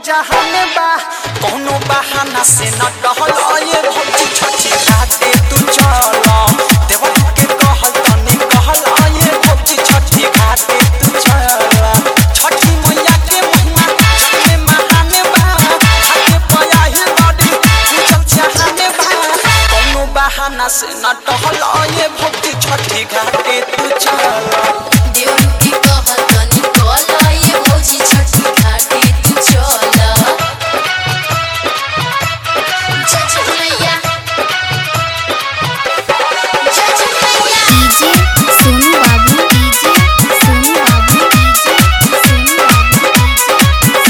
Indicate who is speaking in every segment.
Speaker 1: जहान बा कोनो बहाना से न टहल ये भौजी छठी घाटे तू चल देवर के कहल तनी कहल ये भौजी छठी घाटे तू चल छठी मैया के महिमा छठे महान बा घाटे पया ही बड़ी पूजल जहान बा कोनो बहाना से न टहल ये भौजी छठी घाटे तू चल
Speaker 2: देवरू के कहल तनी कहल ये भौजी छठी घाटे तू चल छठ मैया छठ मैया
Speaker 3: डीजे सोनू बाबू डीजे सोनू बाबू डीजे सोनू बाबू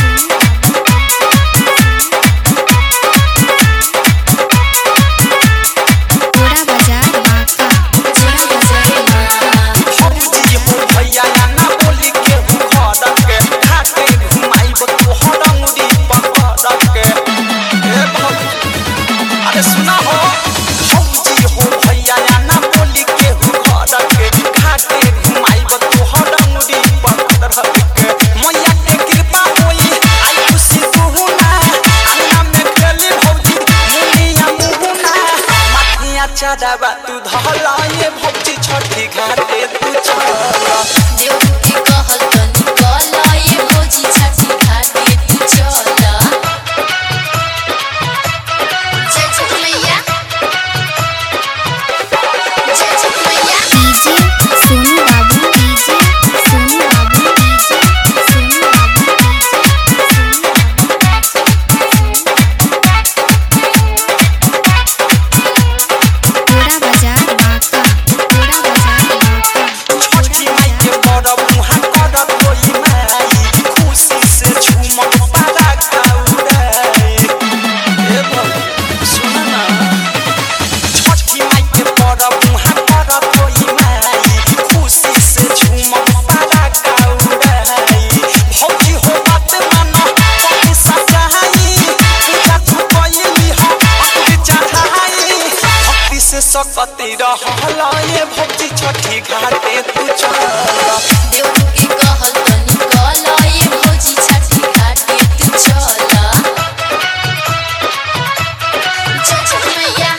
Speaker 3: थोड़ा बाजार बाका
Speaker 2: जोड़ा बजाए माँ
Speaker 1: भौजी हो भैया ना बोली के घर के घाटे घुमाइब तोहर अंगुरी पकड़ के ए भौजी अरे सुना हो भौजी हो भैया ना बोली के घर के घाटे घुमाइब तोहर अंगुरी पकड़ के मैया के कृपा होई आई खुशी तू ना अंगना में खेली भौजी मुनिया मुहुना माथिया चढ़ावा तू धला ये भौजी छठी घाटे तू चल
Speaker 2: देवरू के कहल तनी कहल ये भौजी छठी घाटे तू चल छठ मैया छठ मैया
Speaker 3: डीजे सोनू बाबू डीजे सोनू बाबू डीजे सोनू बाबू डीजे थोड़ा बाजार बाका थोड़ा बाजार बाका
Speaker 1: छठी माई के बड़ मुहा कर कोई माई खुशी से झूमक पारा गाउराई ए भौजी सुन ना छठी माई के बड़ मुहा कर कोई माई खुशी से झूमक पारा गाउराई भौजी हो बात मानो कभी सचाई पूजा तू कइली हो अखरी चढ़ाई भक्ति से सकती रहल ये भौजी छठी घाटे तू चल
Speaker 2: देवरू के कहल तनी कहल ये भौजी छठी घाटे तू चल छठ मैया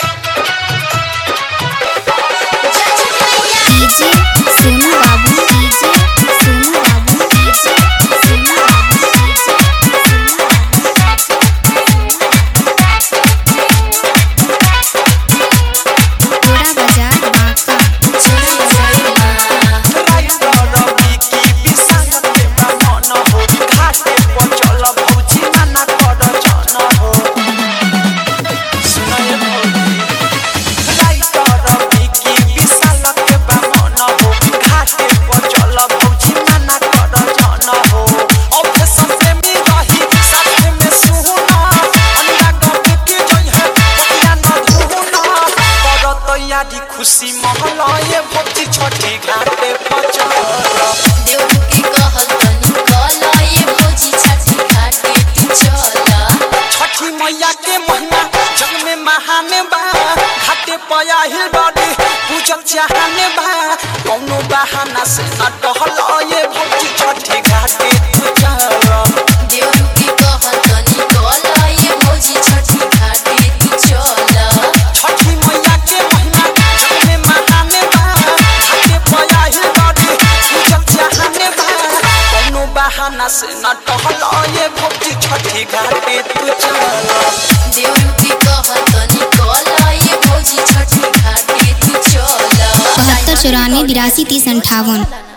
Speaker 2: छठ मैया
Speaker 3: डीजे सोनू बाबू डीजे सोनू बाबू डीजे सोनू बाबू डीजे थोड़ा बाजार बाका
Speaker 2: जोड़ा बजाए माँ
Speaker 1: राइटर रवि की विशाल के ब्राह्मण हो घाटे पर चल भौजी मना कर जन हो सुनाय भौजी राइटर रवि की विशाल के ब्राह्मण हो घाटे पर चल भौजी मना कर जन हो औखे सबसे में रही साथ में सुना अंडा गप के जई है बतिया न धुना कर तैयारी खुशी महला ये भौजी छठी घाटे पर चल
Speaker 2: देवरू के कहल तनी कहल ये भौजी छठी घाटे तू चल
Speaker 1: छठी मैया के महिमा जग में महान बा घाटे पया हिल बड़ी पूजल जहान बा कौनो बहाना से न टहल ये भौजी छठी घाटे तू चल
Speaker 2: देवरू के कहल तनी कहल ये भौजी छठी घाटे तू चल
Speaker 1: छठी मैया के महिमा जग में महान बा घाटे पया हिल बड़ी पूजल जहान बा कौनो बहाना से न टहल ये भौजी छठी घाटे तू चल
Speaker 2: देवरू के कहल तनी कहल ये भौजी छठी घाटे तू चल
Speaker 3: बहत्तर चौरानवे बिरासी तीस अंठावन